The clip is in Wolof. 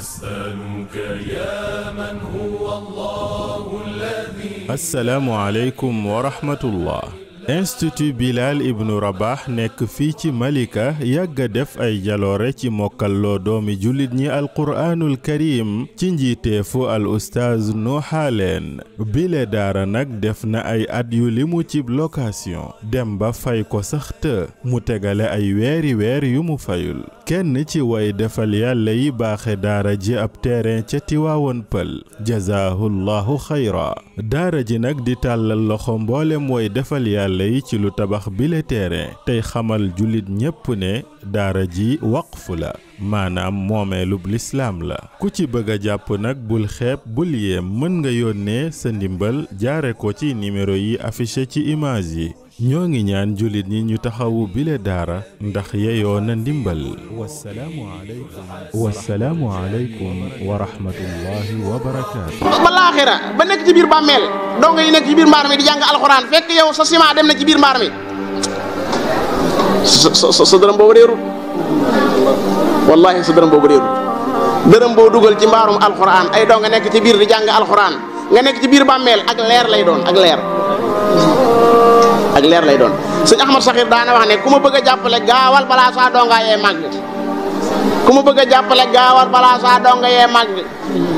نسألك يا من هو الله الذي asalaamualeykum wa rahmatullah institut bilal ibnu rabax nekk fii ci malika yàgg a def ay jaloore ci mokkalloo doomi jullit ñi alquraanul karim ci njiiteefu al ustaaz nuuxaaleen bile daara nag def na ay at yu limu ci location dem ba fay ko sax të mu tegale ay weeri weer yu mu fayul kenn ci way defal yàlla yi baaxe daara ji ab terrain ca tiwaawoon pël jazaahullahu xayra daara ji nag di tàllal loxo mboolem way defal yàlla yi ci lu tabax bile terrain tey xamal jullit ñépp ne daara ji waqfu la maanaam moomeelub lislaam la ku ci bëgg a jàpp nag bul xeeb bul yéem mën nga yónnee sa ndimbal jaare ko ci numéro yi affiché ci image yi ñoo ngi ñaan jullit ñi ñu taxawu bile daara ndax yeyoo na ndimbal wasalaamu aleykum wasalaamu aleykum wa rahmatullahi wa barakaatu ba laaxira ba nekk ci biir bàmmeel dongo yi nekk ci biir mbaar mi di jàng alxuraan fekk yow sa ciment dem na ci biir mbaar mi sa sa sa dërëm boobu réerul wallahi sa dërëm boobu réerul dërëm boo dugal ci mbaarum alxuraan ay dongo nekk ci biir di jàng alxuraan nga nekk ci biir bàmmeel ak leer lay doon ak leer ak leer lay doon sëñ Ahmad Saxir daana wax ne ku ma bëgg a jàppale gaawal balaa saa dongaa yee màgg ku ma bëgg a jàppale gaawal balaa saa donga yee màgg